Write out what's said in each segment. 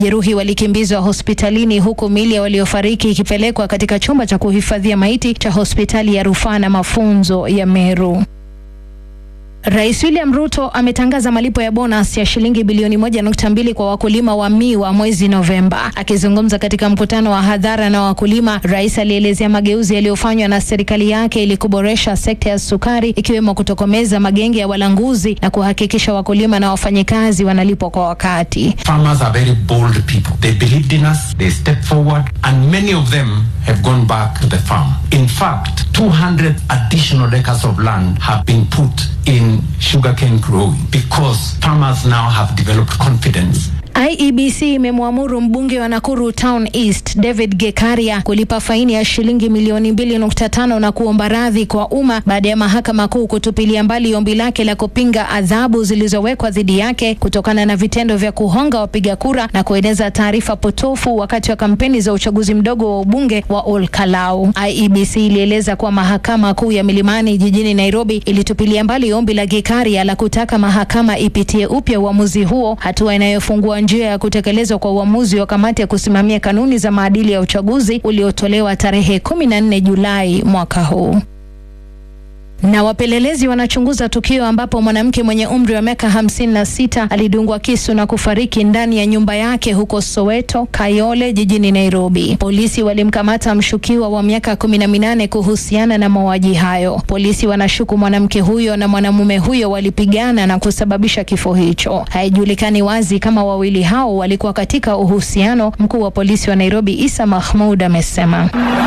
Jeruhi walikimbizwa hospitalini huku miili ya waliofariki ikipelekwa katika chumba cha kuhifadhia maiti cha hospitali ya rufaa na mafunzo ya Meru. Rais William Ruto ametangaza malipo ya bonus ya shilingi bilioni moja nukta mbili kwa wakulima wa miwa mwezi Novemba. Akizungumza katika mkutano wa hadhara na wakulima, rais alielezea mageuzi yaliyofanywa na serikali yake ili kuboresha sekta ya sukari, ikiwemo kutokomeza magenge ya walanguzi na kuhakikisha wakulima na wafanyikazi wanalipwa kwa wakati. Farmers are very bold people. They believed in us, they stepped forward, and many of them have gone back to the farm. In fact, 200 additional acres of land have been put in sugarcane growing because farmers now have developed confidence IEBC imemwamuru mbunge wa Nakuru Town East David Gekaria kulipa faini ya shilingi milioni mbili nukta tano na kuomba radhi kwa umma baada ya mahakama kuu kutupilia mbali ombi lake la kupinga adhabu zilizowekwa dhidi yake kutokana na vitendo vya kuhonga wapiga kura na kueneza taarifa potofu wakati wa kampeni za uchaguzi mdogo wa ubunge wa Olkalau. IEBC ilieleza kuwa mahakama kuu ya Milimani jijini Nairobi ilitupilia mbali ombi la Gekaria la kutaka mahakama ipitie upya uamuzi huo, hatua inayofungua njia ya kutekelezwa kwa uamuzi wa kamati ya kusimamia kanuni za maadili ya uchaguzi uliotolewa tarehe 14 Julai mwaka huu. Na wapelelezi wanachunguza tukio ambapo mwanamke mwenye umri wa miaka hamsini na sita alidungwa kisu na kufariki ndani ya nyumba yake huko Soweto, Kayole jijini Nairobi. Polisi walimkamata mshukiwa wa miaka kumi na minane kuhusiana na mauaji hayo. Polisi wanashuku mwanamke huyo na mwanamume huyo walipigana na kusababisha kifo hicho. Haijulikani wazi kama wawili hao walikuwa katika uhusiano. Mkuu wa polisi wa Nairobi Isa Mahmud amesema.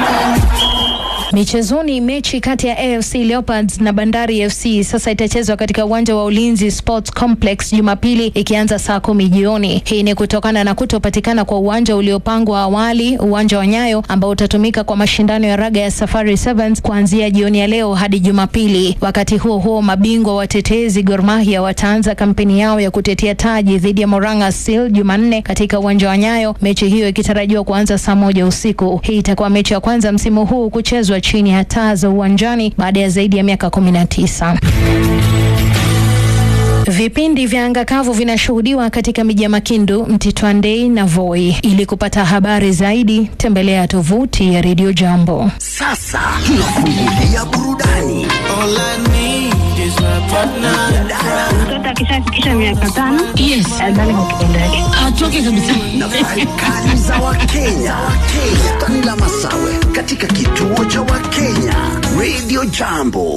Michezoni, mechi kati ya AFC Leopards na Bandari FC sasa itachezwa katika uwanja wa Ulinzi Sports Complex Jumapili ikianza saa kumi jioni. Hii ni kutokana na kutopatikana kwa uwanja uliopangwa awali, uwanja wa Nyayo ambao utatumika kwa mashindano ya raga ya Safari Sevens kuanzia jioni ya leo hadi Jumapili. Wakati huo huo, mabingwa watetezi Gor Mahia wataanza kampeni yao ya kutetea taji dhidi ya Moranga Seal Jumanne katika uwanja wa Nyayo, mechi hiyo ikitarajiwa kuanza saa moja usiku. Hii itakuwa mechi ya kwanza msimu huu kuchezwa chini ya taa za uwanjani baada ya zaidi ya miaka 19. Vipindi vya anga kavu vinashuhudiwa katika miji ya Makindu, Mtitwandei na Voi. Ili kupata habari zaidi, tembelea tovuti ya Radio Jambo. Sasa tunafungulia burudani. Mtoto akishafikisha miaka tano Yes. adhani kwa kitendo yake. Atoke kabisa. Nafasi kali za Wakenya. Bustani la Masawe katika kituo cha Wakenya Radio Jambo.